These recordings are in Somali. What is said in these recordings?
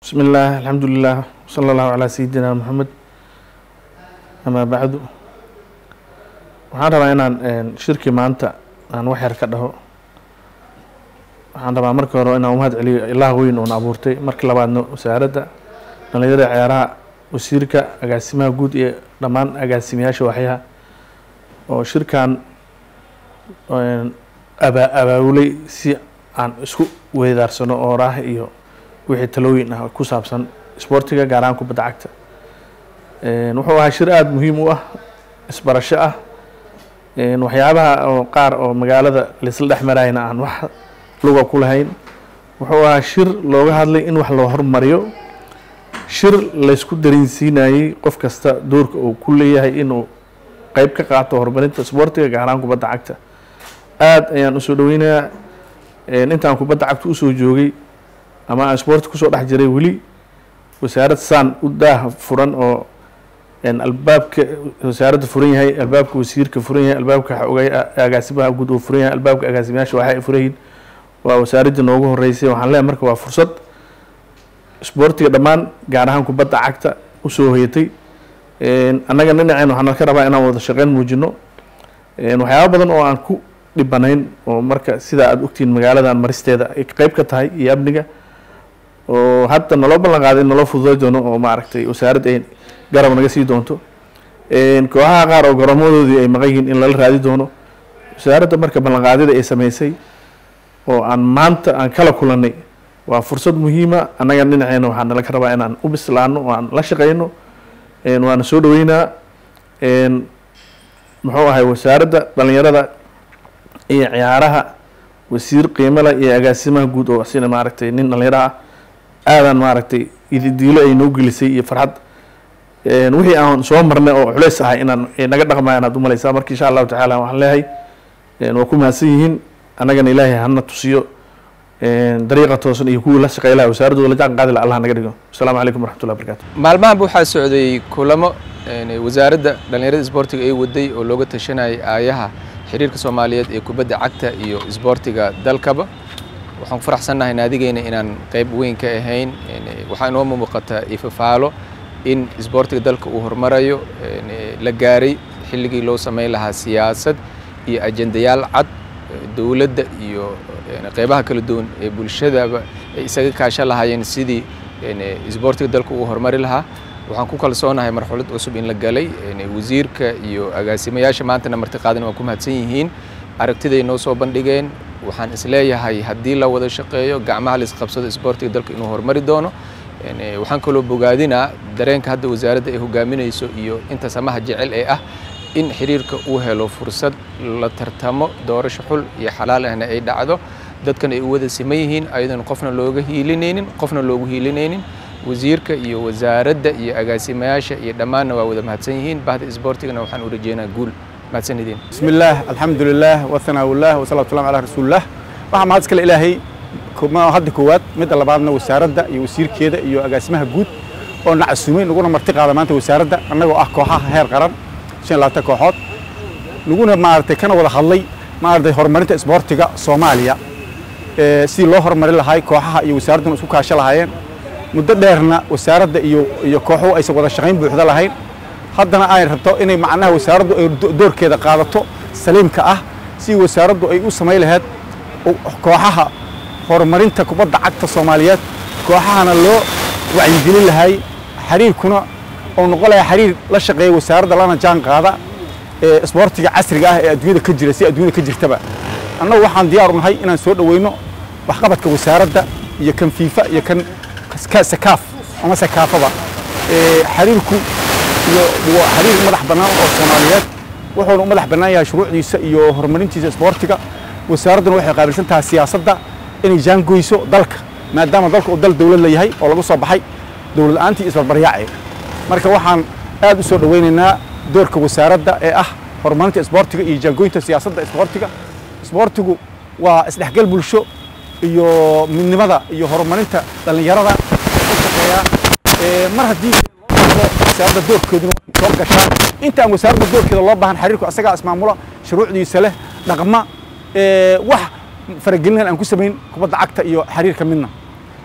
بسم الله الحمد لله وصلى الله على سيدنا محمد أما بعد waxaan rabaa inaan shirki maanta aan wax yar ka dhaho waxaan rabaa marka hore inaan umahad celiyo ilaah weyn oona abuurtay marka labaadna wasaaradda dhalinyarada ciyaaraha wasiirka agaasimaha guud iyo dhammaan agaasimayaasha waxyaha oo shirkan abaa abaabulay si aan isku weydaarsano oo raah iyo wixii talooyin ah ku saabsan isboortiga gaar ahaan kubadda cagta wuxuu ahaa shir aada muhiim u ah isbarasho ah waxyaabaha oo qaar oo magaalada laisla dhex marayna aan wax luga ku lahayn wuxuu ahaa shir looga hadlay in wax loo hormariyo shir laysku dareensiinayey qof kasta doorka uu ku leeyahay inuu qeyb ka qaato horumarinta isboortiga gaar ahaan kubadda cagta aada ayaan usoo dhaweynayaa intaan kubadda cagta usoo joogay ama aan isboorti kusoo dhex jiray weli wasaarad saan u daah furan oo albaabka wasaaradda furan yahay albaabka wasiirka furan yahay albaabka xogay agaasimaha guud oo furan yahay albaabka agaasimayaasha waxay furan yihiin waa wasaaraddii noogu horeysay waxaan leeyahay marka waa fursad isboortiga dhammaan gaar ahaan kubadda cagta usoo hoyatay annaga dhinaceen waxaan ka rabaa inaan wada shaqeyn muujino waxyaaba badan oo aan ku dhibanayn oo marka sidaa aada ogtihiin magaaladan maristeeda ay qeyb ka tahay iyo amniga oo hadda naloo ballan qaaday in naloo fududay doono oo maaragtay wasaaradda ay garab naga sii doonto kooxaha qaar oo goroomadoodii ay maqan yihiin in lala raadi doono wasaaradda marka ballanqaadida ay sameysay oo aan maanta aan kala kulannay waa fursad muhiima annaga dhinaceena waxaa nala ka rabaa inaan u bislaano oo aan la shaqeyno waana soo dhaweynaa muxuu ahay wasaaradda dhalinyarada iyo ciyaaraha wasiir qiimale iyo agaasimaha guud oo sina maaragtay nin dhalinyaro ah aadan maaragtay ididiilo ay noo gelisay iyo farxad wixii aan soo marnay oo culeys ahay inaan naga dhaqmaya inaad umalaysaa marka insha allahu tacaala waxaan leeyahay waa ku mahadsan yihiin annagana ilaahay hana tusiyo dariiqa toosan iyo kuwii la shaqeylaha wasaaradooda la jaan qaadila allah naga dhigo asalaamu calaykum waraxmatullahi barakatu maalmahanba waxaa socday kulamo wasaaradda dhallinyarada isboortiga ay waday oo looga tashanayay aayaha xiriirka soomaaliyeed ee kubadda cagta iyo isboortiga dalkaba waxaan ku faraxsannahay naadigeena inaan qayb weyn ka ahayn waxaa inoo muuqata ifafaalo in isboortiga dalka uu horumarayo la gaaray xilligii loo samayn lahaa siyaasad iyo ajendayaal cad dowladda iyo qeybaha kala duwan ee bulshadaba ay isaga kaashan lahaayeen sidii isboortiga dalka uu horumari lahaa waxaan ku kalsoonahay marxalad cusub in la galay wasiirka iyo agaasimayaasha maantana martiqaadana waa ku mahadsan yihiin aragtiday noo soo bandhigeen waxaan isleeyahay haddii la wada shaqeeyo gacmaha laisqabsado isboortiga dalka inuu horumari doono waxaan kaloo bogaadinaa dareenka hadda wasaaradda ay hogaaminayso iyo inta samaha jecel ee ah in xiriirka uu helo fursad la tartamo doorasho xul iyo xalaal ahna ay dhacdo dadkan ay u wada siman yihiin ayadoon qofna looga hiilinaynin qofna loogu hiilinaynin wasiirka iyo wasaaradda iyo agaasimayaasha iyo dhammaanna waa wada mahadsan yihiin bahda isboortigana waxaan u rajeynaa guul mahadsan idin بسم الله الحمد لله وثناء الله والصلاة والسلام على رسول الله waxaa mahad iskale ilaahay kuma hadda koowaad midda labaadna wasaaradda iyo wasiirkeeda iyo agaasimaha guud oo na casuumay naguna marti qaada maanta wasaaradda annagoo ah kooxaha heer qaran shan labaatan kooxood naguna maaragtay kana wada hadlay maaragtay horumarinta isboortiga soomaaliya sidii loo horumari lahay kooxaha iyo wasaaradduna isku kaasho lahaayeen muddo dheerna wasaaradda iyo iyo kooxuhu aysan wada shaqayn buuxda lahayn haddana ay rabto inay macnaha wasaaraddu ay doorkeeda qaadato saliimka ah si wasaaraddu ay u samayn lahayd kooxaha horumarinta kubadda cagta soomaaliyeed kooxahana loo wacyigelin lahay xiriirkuna oo noqon lahaa xiriir la shaqeeya wasaaradda lana jaan qaada ee isboortiga casriga ah ee adduunyada ka jira si adduunyada ka jirtaba annagu waxaan diyaar u nahay inaan soo dhoweyno waxqabadka wasaaradda iyo kan fiifa iyo kan sakaaf ama sakaafaba xiriirku waa xiriir madax bannaan oo soomaaliyeed wuxuuna u madax bannaan yahay shuruucdiisa iyo horumarintiisa isboortiga wasaaradduna waxay qaabilsan tahay siyaasadda inay jaangoyso dalka maadaama dalka uu dal dowlad la yahay oo laga soo baxay dowlad la'aantii isbarbaryaace marka waxaan aad u soo dhoweynaynaa doorka wasaaradda ee ah horumarinta isboortiga iyo jaangoynta siyaasadda isboortiga isboortigu waa isdhexgal bulsho iyo midnimada iyo horumarinta dhallinyarada u shaqeeyaa mar haddii wasaaradda doorkeeduna soo gashaa intaan wasaaradda doorkeeda loo baahan xiriirku asagaa ismaamula shuruucdiisa leh dhaqma wax faragelinahan aan ku samayn kubadda cagta iyo xiriirka midna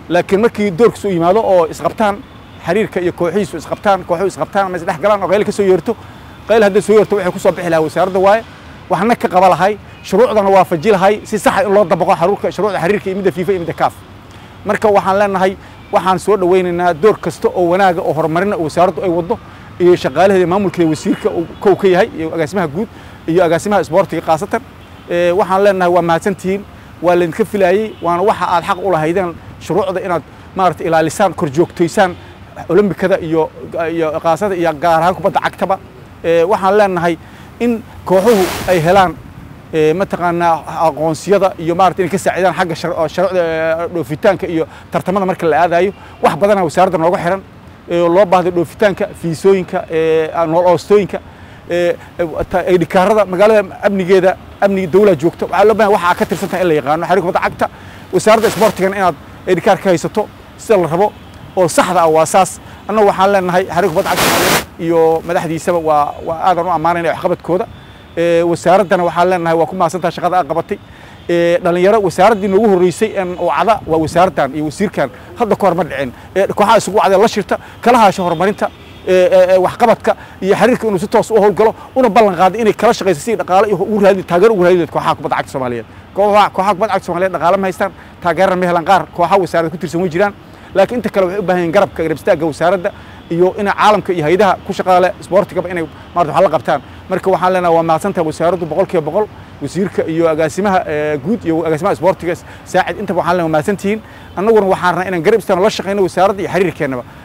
laakiin markii doorkiisu yimaado oo isqabtaan xiriirka iyo kooxihiisu isqabtaan kooxuhu isqabtaan ama isdhex galaan oo qayl ka soo yeerto qayl hadday soo yeerto waxay ku soo bixi lahaa wasaaradda waaye waxna ka qaba lahay shuruucdana waafaji lahay si saxa in loo dabaqo xaruurka shuruucda xiriirka iyo midda fiifa iyo midda kaaf marka waxaan leenahay waxaan soo dhawaynaynaa door kasta oo wanaaga oo horumarina oo wasaaraddu ay waddo iyo shaqaalaheeda maamulkeeda wasiirka uu kow ka yahay iyo agaasimaha guud iyo agaasimaha isboortiga khaasatan waxaan leenahay waa mahadsantihiin waa laydinka filaayey waana waxa aad xaq u lahaydeen shuruucda inaad maarata ilaalisaan kor joogtaysaan olombikada iyo iyo kaasada iyo gaar ahaan kubadda cagtaba waxaan leenahay in kooxuhu ay helaan mataqaanaa aqoonsiyada iyo maarata inay ka saacidaan xagga shuruucda dhoofitaanka iyo tartamada marka la aadayo wax badana wasaaradda nooga xiran loo baahday dhoofitaanka fiisooyinka nool oostooyinka dhikaarada magaalada amnigeeda amniga dawlaa joogta waxaa loo bahan waxaa ka tirsantaha in la yaqaano xariir kubadda cagta wasaaradda isboortigana inaad dhikaar ka haysato sida la rabo oo saxda ah waa saas annagu waxaan leenahay xariir kubadda cagta soomaaliyeed iyo madaxdiisaba waa waa aadan u ammaanayna waxqabadkooda wasaaraddana waxaan leenahay waa ku mahadsantaha shaqada aad qabatay dhalinyaro wasaaraddii noogu horreysay oo cada waa wasaaraddan iyo wasiirkan hadda ka hor ma dhicin kooxaha isugu wacdee la shirta kala haasho horumarinta waxqabadka iyo xiriirka inuu si toos u howlgalo una ballan qaaday inay kala shaqayso si dhaqaale iyo ugu raadi taageero ugu raadi kooxaha kubadda cagta soomaaliyeed kooxaha kooxaha kubadda cagta soomaaliyeed dhaqaale ma haystaan taageerana ma helaan qaar kooxaha wasaaradda ku tirsan way jiraan laakiin inta kale waxay u baahan yihiin garabka garab istaagga wasaaradda iyo inay caalamka iyo hayadaha ku shaqaale isboortigaba inay maarata wax la qabtaan marka waxaan leenahay waa mahadsantaha wasaaraddu boqol kiiba boqol wasiirka iyo agaasimaha guud iyo agaasimaha isboortiga saacid intaba waxaan leenahay waa mahadsantihiin annaguna waxaan rabnaa inaan garab istaagno la shaqayno wasaaradda iyo xiriirkeennaba